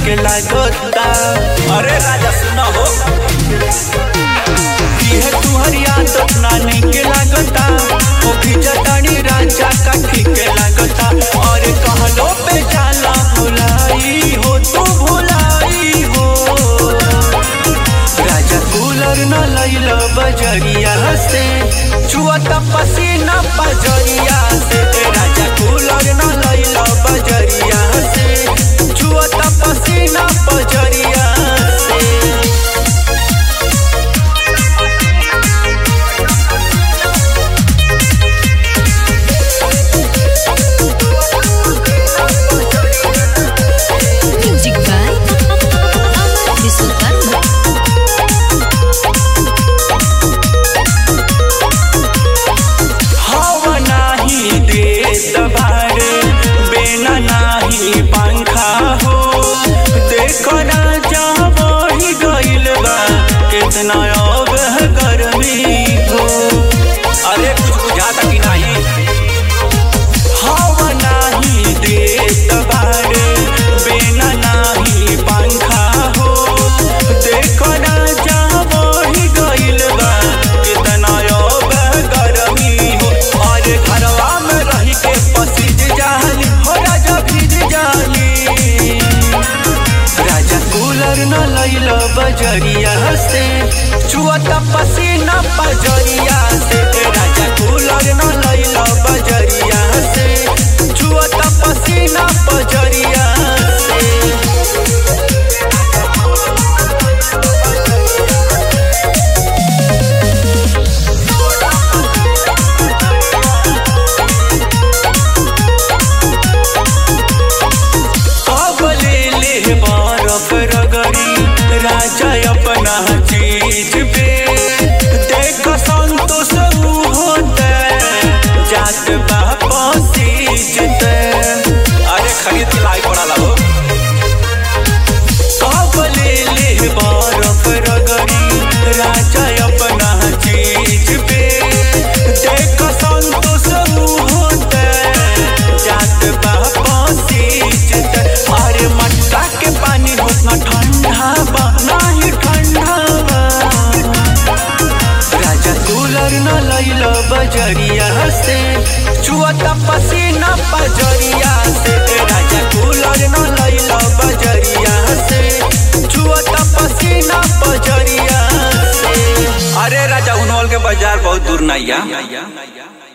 के लागता अरे राजा सुना हो ये तुहरी आदत नानी के लागता ओ खिजतानी राजा का ठीक के लागता और कहलो पे जाला भुलाई हो तू भुलाई हो राजा कूलर न लैल बजरिया से छुअत पसीना बजरिया से ए राजा कूलर न लैल बजरिया से छुअत पसीना बजरिया से Music by Amar Visukarma. हवा नाही देत भारे बेना नाही पंखा हो देखो राजा बढ़ी गइल बा कितना अब है गर्मी हो अरे कुछ बुझाता कि नहीं हवा नाही देत भारे बेना नाही पंखा हो देखो राजा बढ़ी गइल बा कितना अब है गर्मी हो और घरवा में रही के पसीज जाली हो राजा भीज जाली राजा कूलर न लैल बजरिया से छुअत पसीना बजरिया से ए राजा कूलर न लैल बजरिया से छुअत पसीना बजरिया से कब ले ले बरफ रगड़ी राजा अपना चीज पे देख संतोष होते जात बापा सीजते अरे खरीद के लाई पड़ा हो कब ले ले बरफ रगड़ी राजा अपना चीज पे देख संतोष होते जात बापा सीजते अरे मटका के पानी होतना ठंडा बा नाही ठंडा बा राजा कूलर न लैल बजरिया से छुअत पसीना बजरिया से ए राजा कूलर न लैल बजरिया से छुअत पसीना बजरिया से अरे राजा उनवल के बाजार बहुत दूर नहीं है